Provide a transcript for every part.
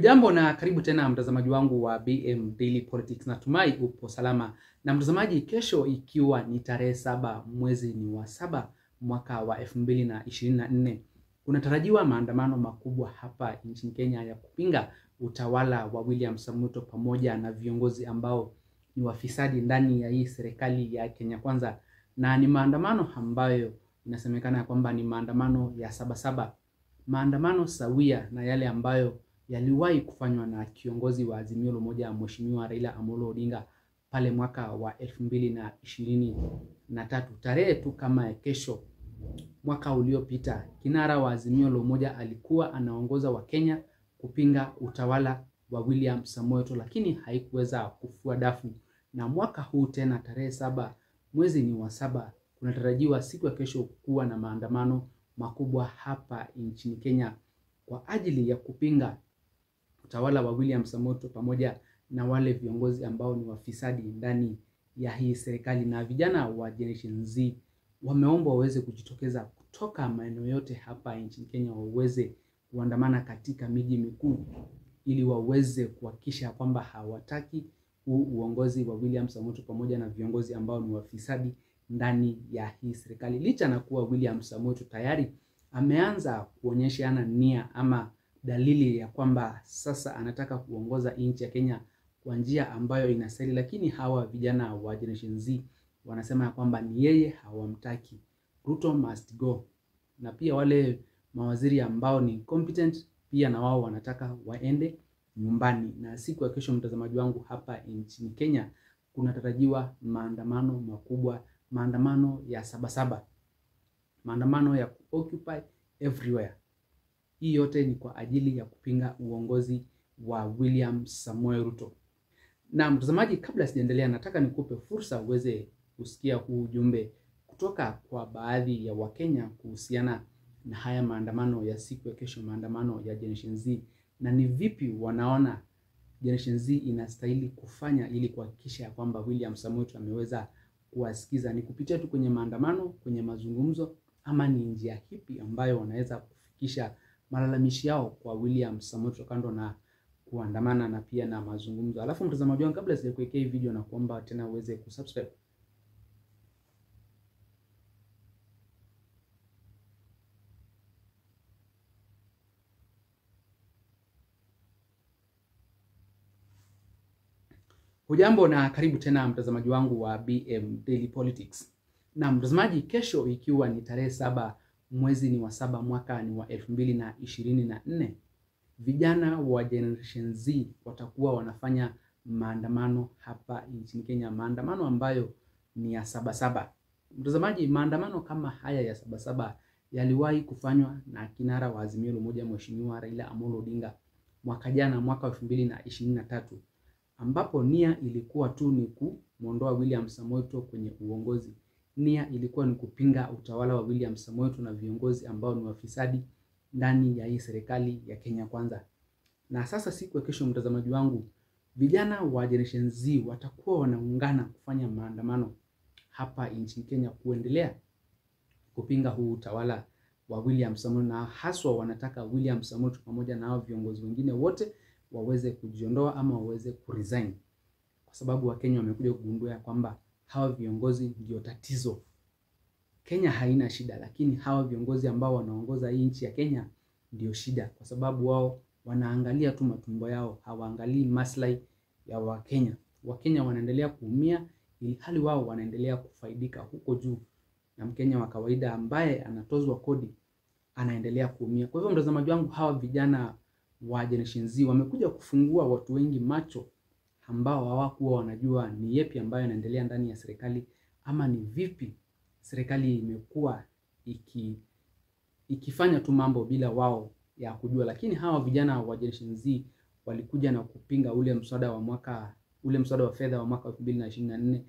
Hujambo na karibu tena mtazamaji wangu wa BM Daily Politics. Natumai upo salama. Na mtazamaji, kesho ikiwa ni tarehe saba mwezi ni wa saba mwaka wa elfu mbili na ishirini na nne kunatarajiwa maandamano makubwa hapa nchini Kenya ya kupinga utawala wa William Samoei pamoja na viongozi ambao ni wafisadi ndani ya hii serikali ya Kenya Kwanza, na ni maandamano ambayo inasemekana ya kwamba ni maandamano ya Sabasaba, maandamano sawia na yale ambayo yaliwahi kufanywa na kiongozi wa Azimio la Umoja Mheshimiwa Raila Amolo Odinga pale mwaka wa elfu mbili na ishirini na tatu tarehe tu kama ya kesho mwaka uliopita, kinara wa Azimio la Umoja alikuwa anaongoza Wakenya kupinga utawala wa William Samoei Ruto, lakini haikuweza kufua dafu. Na mwaka huu tena tarehe saba mwezi ni wa saba, kunatarajiwa siku ya kesho kuwa na maandamano makubwa hapa nchini Kenya kwa ajili ya kupinga utawala wa William Samoei Ruto pamoja na wale viongozi ambao ni wafisadi ndani ya hii serikali. Na vijana wa Generation Z wameomba waweze kujitokeza kutoka maeneo yote hapa nchini Kenya, waweze kuandamana katika miji mikuu ili waweze kuhakikisha kwamba hawataki huu uongozi wa William Samoei Ruto pamoja na viongozi ambao ni wafisadi ndani ya hii serikali, licha na kuwa William Samoei Ruto tayari ameanza kuonyeshana nia ama dalili ya kwamba sasa anataka kuongoza nchi ya Kenya kwa njia ambayo inastahili, lakini hawa vijana wa Generation Z wanasema ya kwamba ni yeye hawamtaki. Ruto must go, na pia wale mawaziri ambao ni competent pia na wao wanataka waende nyumbani. Na siku ya kesho, mtazamaji wangu, hapa nchini Kenya kunatarajiwa maandamano makubwa, maandamano ya Sabasaba, maandamano ya occupy everywhere. Hii yote ni kwa ajili ya kupinga uongozi wa William Samoei Ruto. Na mtazamaji, kabla sijaendelea, nataka nikupe fursa uweze kusikia huu ujumbe kutoka kwa baadhi ya Wakenya kuhusiana na haya maandamano ya siku ya kesho, maandamano ya Generation Z, na ni vipi wanaona Generation Z inastahili kufanya ili kuhakikisha ya kwamba William Samoei Ruto ameweza kuwasikiza. Ni kupitia tu kwenye maandamano, kwenye mazungumzo, ama ni njia hipi ambayo wanaweza kufikisha malalamishi yao kwa William Samoei Ruto kando na kuandamana na pia na mazungumzo. Alafu mtazamaji wangu, kabla sijakuwekea hii video, na kuomba tena uweze kusubscribe Hujambo na karibu tena mtazamaji wangu wa BM Daily Politics. Na mtazamaji, kesho ikiwa ni tarehe saba mwezi ni wa saba mwaka ni wa elfu mbili na ishirini na nne vijana wa Generation Z watakuwa wanafanya maandamano hapa nchini Kenya, maandamano ambayo ni ya Sabasaba. Mtazamaji, maandamano kama haya ya Sabasaba yaliwahi kufanywa na kinara wa Azimio la Umoja Mheshimiwa Raila Amolo Odinga mwaka jana, mwaka wa elfu mbili na ishirini na tatu ambapo nia ilikuwa tu ni kumwondoa William Samoei Ruto kwenye uongozi. Nia ilikuwa ni kupinga utawala wa William Samoei Ruto na viongozi ambao ni wafisadi ndani ya hii serikali ya Kenya Kwanza. Na sasa siku ya kesho, mtazamaji wangu, vijana wa Generation Z watakuwa wanaungana kufanya maandamano hapa nchini Kenya kuendelea kupinga huu utawala wa William Samoei, na haswa wanataka William Samoei Ruto pamoja na hao viongozi wengine wote waweze kujiondoa ama waweze kuresign, kwa sababu Wakenya wamekuja kugundua ya kwamba hawa viongozi ndio tatizo. Kenya haina shida, lakini hawa viongozi ambao wanaongoza hii nchi ya Kenya ndio shida, kwa sababu wao wanaangalia tu matumbo yao, hawaangalii maslahi ya Wakenya. Wakenya wanaendelea kuumia, ili hali wao wanaendelea kufaidika huko juu, na Mkenya wa kawaida ambaye anatozwa kodi anaendelea kuumia. Kwa hivyo, mtazamaji wangu, hawa vijana wa Generation Z wamekuja kufungua watu wengi macho ambao hawakuwa wanajua ni yepi ambayo yanaendelea ndani ya serikali ama ni vipi serikali imekuwa iki ikifanya tu mambo bila wao ya kujua. Lakini hawa vijana wa Generation Z walikuja na kupinga ule mswada wa mwaka ule mswada wa fedha wa mwaka 2024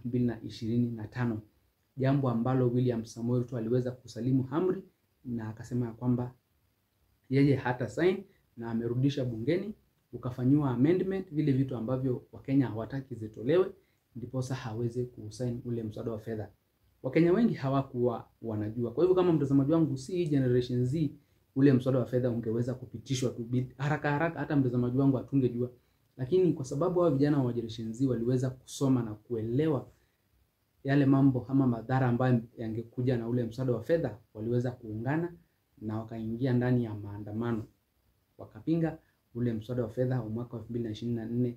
2025, jambo ambalo William Samoei Ruto aliweza kusalimu amri na akasema ya kwamba yeye hata sign na amerudisha bungeni ukafanyiwa amendment, vile vitu ambavyo Wakenya hawataki zitolewe, ndiposa haweze kusaini ule mswada wa fedha. Wakenya wengi hawakuwa wanajua. Kwa hivyo kama mtazamaji wangu, si hii Generation Z ule mswada wa fedha ungeweza kupitishwa tu haraka haraka, hata mtazamaji wangu atungejua, lakini kwa sababu hao vijana wa Generation Z waliweza kusoma na kuelewa yale mambo ama madhara ambayo yangekuja na ule mswada wa fedha, waliweza kuungana na wakaingia ndani ya maandamano wakapinga ule mswada wa fedha wa mwaka wa 2024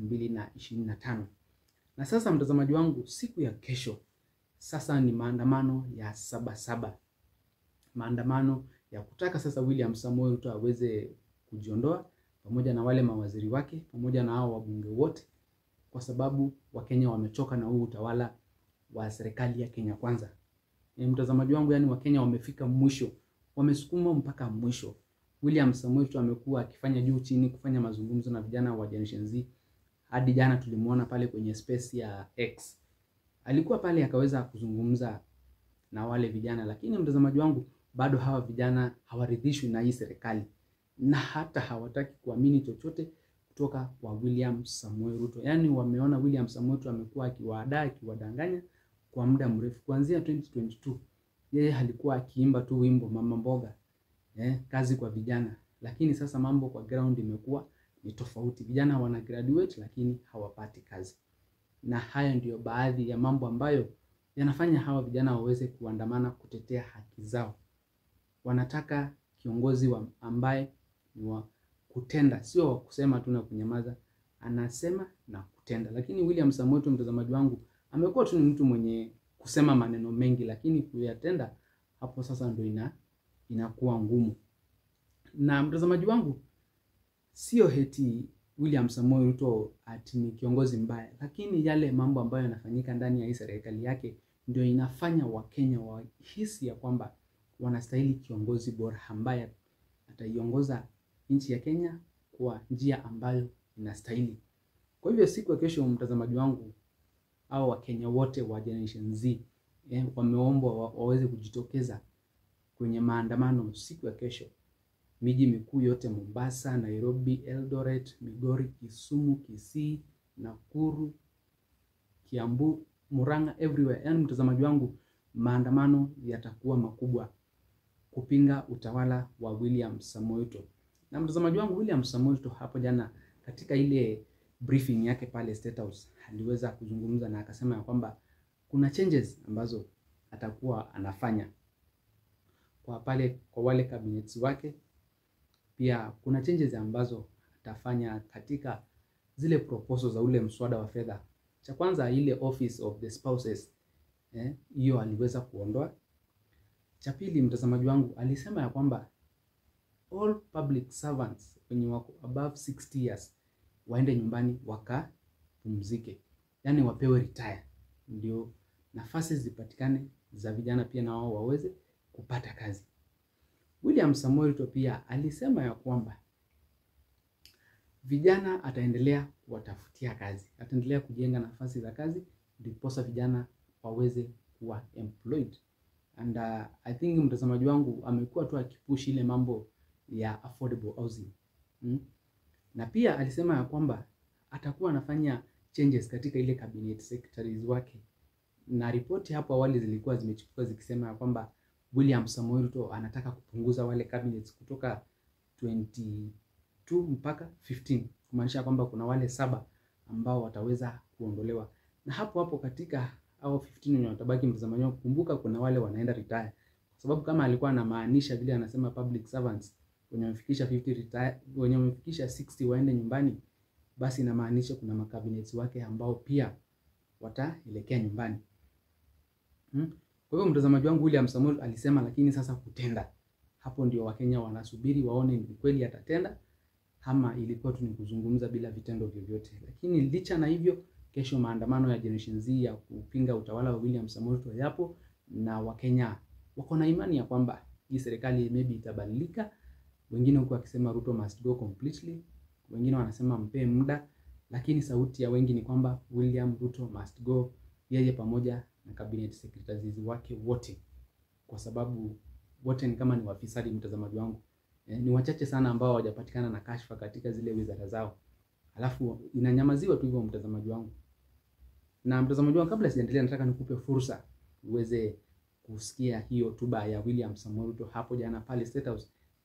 2025. Na sasa mtazamaji wangu, siku ya kesho sasa ni maandamano ya saba saba, maandamano ya kutaka sasa William Samoei Ruto aweze kujiondoa pamoja na wale mawaziri wake pamoja na hao wabunge wote, kwa sababu Wakenya wamechoka na huu utawala wa serikali ya Kenya Kwanza. E, mtazamaji wangu, yani Wakenya wamefika mwisho, wamesukuma mpaka mwisho. William Samoei Ruto amekuwa akifanya juu chini kufanya mazungumzo na vijana wa Generation Z. Hadi jana tulimuona pale kwenye space ya X. Alikuwa pale akaweza kuzungumza na wale vijana, lakini mtazamaji wangu, bado hawa vijana hawaridhishwi na hii serikali na hata hawataki kuamini chochote kutoka kwa William Samoei Ruto. Yaani wameona William Samoei Ruto amekuwa akiwaadaa, akiwadanganya kwa muda mrefu kuanzia 2022. Yeye alikuwa akiimba tu wimbo mama mboga eh, kazi kwa vijana, lakini sasa mambo kwa ground imekuwa ni tofauti. Vijana wana graduate lakini hawapati kazi, na hayo ndiyo baadhi ya mambo ambayo yanafanya hawa vijana waweze kuandamana kutetea haki zao. Wanataka kiongozi wa ambaye ni wa kutenda, sio wa kusema tu na kunyamaza, anasema na kutenda. Lakini William Samoei Ruto, mtazamaji wangu, amekuwa tu ni mtu mwenye kusema maneno mengi, lakini kuyatenda hapo sasa ndio ina inakuwa ngumu. Na mtazamaji wangu, sio heti William Samoei Ruto ati ni kiongozi mbaya, lakini yale mambo ambayo yanafanyika ndani ya hii serikali yake ndio inafanya Wakenya wahisi ya kwamba wanastahili kiongozi bora ambaye ataiongoza nchi ya Kenya kwa njia ambayo inastahili. Kwa hivyo siku ya kesho, mtazamaji wangu, au Wakenya wote wa Generation Z eh, wameombwa wa, waweze kujitokeza kwenye maandamano siku ya kesho, miji mikuu yote Mombasa, Nairobi, Eldoret, Migori, Kisumu, Kisii, Nakuru, Kiambu, Murang'a, everywhere. Yaani mtazamaji wangu, maandamano yatakuwa makubwa kupinga utawala wa William Samoei Ruto. Na mtazamaji wangu, William Samoei Ruto hapo jana katika ile briefing yake pale State House aliweza kuzungumza na akasema ya kwamba kuna changes ambazo atakuwa anafanya kwa pale kwa wale cabinets wake. Pia kuna changes ambazo atafanya katika zile proposals za ule mswada wa fedha. Cha kwanza ile office of the spouses hiyo eh, aliweza kuondoa. Cha pili, mtazamaji wangu, alisema ya kwamba all public servants wenye wako above 60 years waende nyumbani wakapumzike, yaani wapewe retire, ndio nafasi zipatikane za vijana pia na wao waweze kupata kazi. William Samoei Ruto pia alisema ya kwamba vijana ataendelea kuwatafutia kazi, ataendelea kujenga nafasi za kazi ndiposa vijana waweze kuwa employed. And uh, I think mtazamaji wangu amekuwa tu akipush ile mambo ya affordable housing hmm? Na pia alisema ya kwamba atakuwa anafanya changes katika ile cabinet secretaries wake, na ripoti hapo awali zilikuwa zimechipuka zikisema ya kwamba William Samoei Ruto anataka kupunguza wale cabinets kutoka 22 mpaka 15 kumaanisha kwamba kuna wale saba ambao wataweza kuondolewa, na hapo hapo katika au 15 wenye watabaki, mtazamaji wangu, kumbuka kuna wale wanaenda retire, kwa sababu kama alikuwa anamaanisha vile anasema public servants wenye wamefikisha 50 retire, wenye wamefikisha 60 waende nyumbani, basi inamaanisha kuna makabineti wake ambao pia wataelekea nyumbani hmm? Kwa hivyo mtazamaji wangu, William Samoei alisema, lakini sasa kutenda, hapo ndio Wakenya wanasubiri waone ni kweli atatenda ama ilikuwa tu ni kuzungumza bila vitendo vyovyote. Lakini licha na hivyo, kesho maandamano ya Generation Z ya kupinga utawala wa William Samoei Ruto yapo, na Wakenya wako na imani ya kwamba hii serikali maybe itabadilika. Wengine huko wakisema Ruto must go completely, wengine wanasema mpe muda, lakini sauti ya wengi ni kwamba William Ruto must go, yeye pamoja na cabinet secretaries wake wote, kwa sababu wote ni kama ni wafisadi, mtazamaji wangu. Eh, ni wachache sana ambao hawajapatikana na kashfa katika zile wizara zao, alafu inanyamaziwa tu hivyo, mtazamaji wangu. Na mtazamaji wangu, kabla sijaendelea, nataka nikupe fursa uweze kusikia hiyo hotuba ya William Samoei Ruto hapo jana pale State House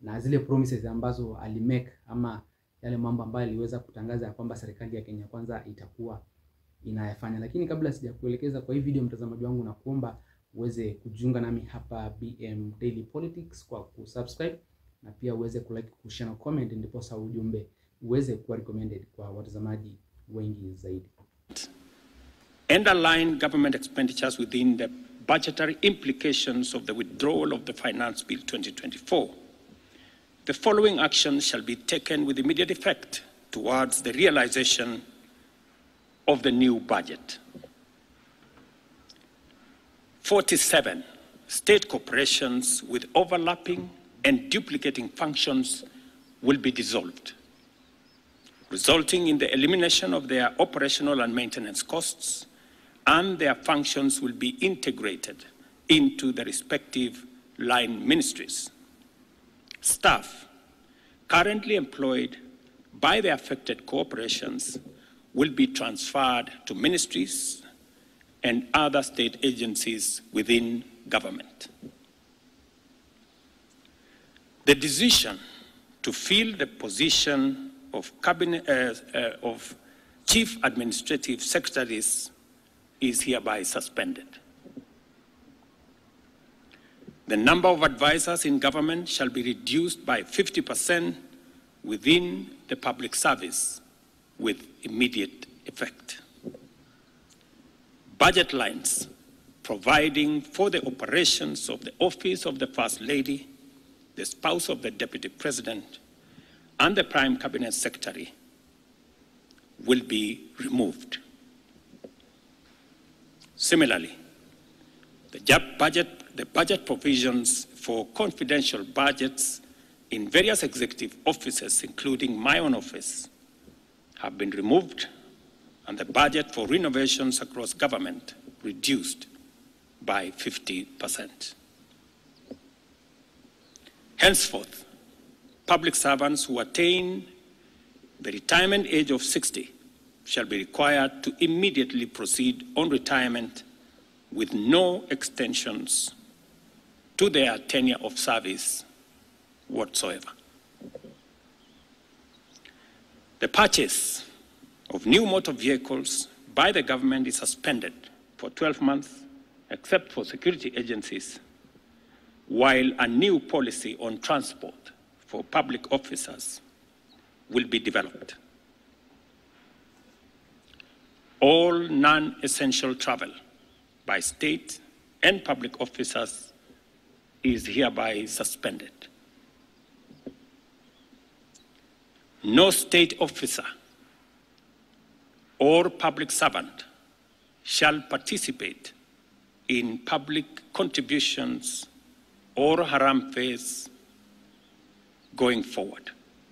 na zile promises ambazo alimake ama yale mambo ambayo aliweza kutangaza ya kwamba serikali ya Kenya Kwanza itakuwa inayafanya. Lakini kabla sijakuelekeza kwa hii video, mtazamaji wangu, na kuomba uweze kujiunga nami hapa BM Daily Politics kwa kusubscribe na pia uweze kulike, kushare na comment, ndipo sa ujumbe uweze kuwa recommended kwa watazamaji wengi zaidi. and align government expenditures within the budgetary implications of the withdrawal of the Finance Bill 2024. The following actions shall be taken with immediate effect towards the realization of the new budget. 47 state corporations with overlapping and duplicating functions will be dissolved, resulting in the elimination of their operational and maintenance costs, and their functions will be integrated into the respective line ministries. Staff currently employed by the affected corporations will be transferred to ministries and other state agencies within government. The decision to fill the position of, cabinet, uh, uh, of chief administrative secretaries is hereby suspended. The number of advisors in government shall be reduced by 50% within the public service with immediate effect. Budget lines providing for the operations of the office of the First Lady, the spouse of the Deputy President, and the Prime Cabinet Secretary will be removed. Similarly, the JAP budget, the budget provisions for confidential budgets in various executive offices, including my own office, have been removed, and the budget for renovations across government reduced by 50%. Henceforth, public servants who attain the retirement age of 60 shall be required to immediately proceed on retirement with no extensions to their tenure of service whatsoever. The purchase of new motor vehicles by the government is suspended for 12 months, except for security agencies, while a new policy on transport for public officers will be developed. All non essential travel by state and public officers is hereby suspended. No state officer or public servant shall participate in public contributions or haram phase going forward.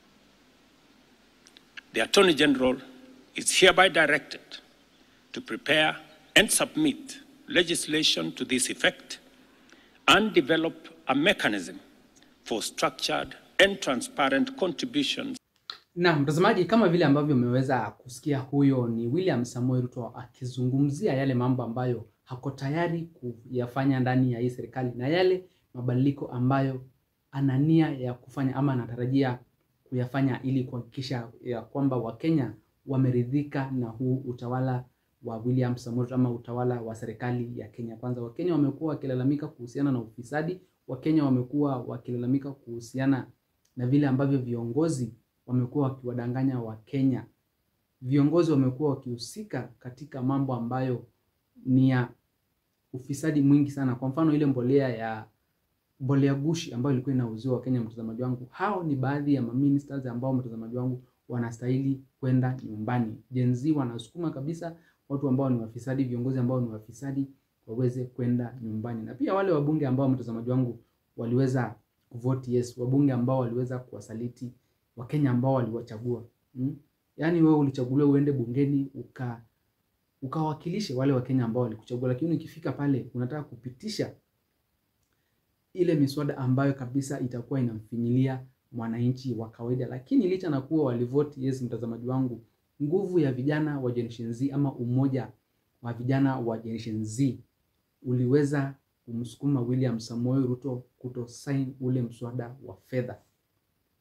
The Attorney General is hereby directed to prepare and submit legislation to this effect and develop a mechanism for structured and transparent contributions Na mtazamaji, kama vile ambavyo umeweza kusikia, huyo ni William Samoei Ruto akizungumzia yale mambo ambayo hako tayari kuyafanya ndani ya hii serikali na yale mabadiliko ambayo ana nia ya kufanya ama anatarajia kuyafanya ili kuhakikisha ya kwamba Wakenya wameridhika na huu utawala wa William Samoei Ruto ama utawala wa serikali ya Kenya Kwanza. Wakenya wamekuwa wakilalamika kuhusiana na ufisadi. Wakenya wamekuwa wakilalamika kuhusiana na vile ambavyo viongozi wamekuwa wakiwadanganya Wakenya. Viongozi wamekuwa wakihusika katika mambo ambayo ni ya ufisadi mwingi sana. Kwa mfano ile mbolea ya mbolea gushi ambayo ilikuwa inauziwa Wakenya, mtazamaji wangu, hao ni baadhi ya maministers ambao mtazamaji wangu wanastahili kwenda nyumbani. Gen Z wanasukuma kabisa watu ambao ni wafisadi, viongozi ambao ni wafisadi waweze kwenda nyumbani, na pia wale wabunge ambao mtazamaji wangu waliweza kuvote yes, wabunge ambao waliweza kuwasaliti Wakenya ambao waliwachagua hmm? Yaani wewe ulichaguliwa uende bungeni uka ukawakilishe wale Wakenya ambao walikuchagua, lakini ukifika pale unataka kupitisha ile miswada ambayo kabisa itakuwa inamfinyilia mwananchi wa kawaida. Lakini licha na kuwa walivote yes, mtazamaji wangu, nguvu ya vijana wa Generation Z ama umoja wa vijana wa Generation Z uliweza kumsukuma William Samoei Ruto kuto sign ule mswada wa fedha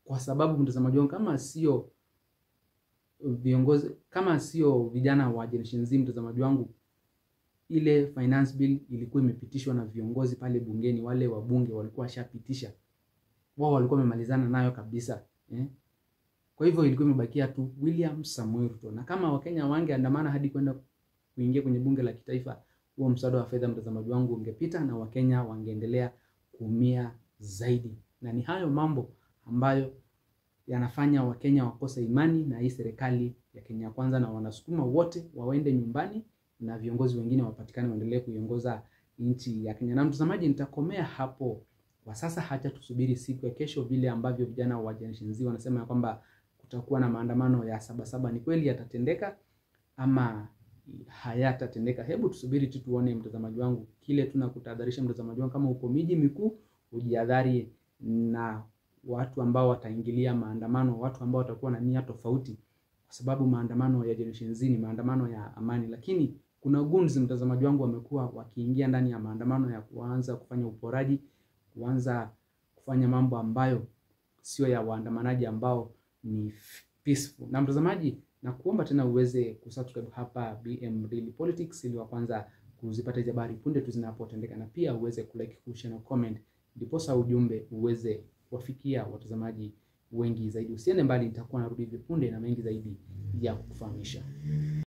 kwa sababu mtazamaji wangu, kama sio viongozi, kama sio vijana wa Generation Z, mtazamaji wangu, ile finance bill ilikuwa imepitishwa na viongozi pale bungeni, wale wabunge walikuwa washapitisha, wao walikuwa wamemalizana nayo kabisa eh? Kwa hivyo ilikuwa imebakia tu William Samoei Ruto, na kama Wakenya wangeandamana hadi kwenda kuingia kwenye bunge la kitaifa, huo mswada wa fedha, mtazamaji wangu, ungepita na Wakenya wangeendelea kuumia zaidi, na ni hayo mambo ambayo yanafanya Wakenya wakose imani na hii serikali ya Kenya Kwanza, na wanasukuma wote waende nyumbani na viongozi wengine wapatikane waendelee kuiongoza nchi ya Kenya. Na mtazamaji, nitakomea hapo kwa sasa, hacha tusubiri siku ya kesho, vile ambavyo vijana wa Generation Z wanasema ya kwamba kutakuwa na maandamano ya Sabasaba. Ni kweli yatatendeka ama hayatatendeka? Hebu tusubiri tu tuone, mtazamaji wangu. Kile tunakutahadharisha mtazamaji wangu, kama uko miji mikuu, ujihadhari na watu ambao wataingilia maandamano, watu ambao watakuwa na nia tofauti, kwa sababu maandamano ya Generation Z ni maandamano ya amani, lakini kuna gunzi, mtazamaji wangu, wamekuwa wakiingia ndani ya maandamano ya kuanza kufanya uporaji, kuanza kufanya mambo ambayo sio ya waandamanaji ambao ni peaceful. Na mtazamaji, na kuomba tena uweze kusubscribe hapa BM Daily Politics ili wa kwanza kuzipata hizo habari punde tu zinapotendeka, na pia uweze kulike, kushare na comment, ndiposa ujumbe uweze kuwafikia watazamaji wengi zaidi. Usiende mbali, nitakuwa narudi hivi punde na mengi zaidi ya kukufahamisha.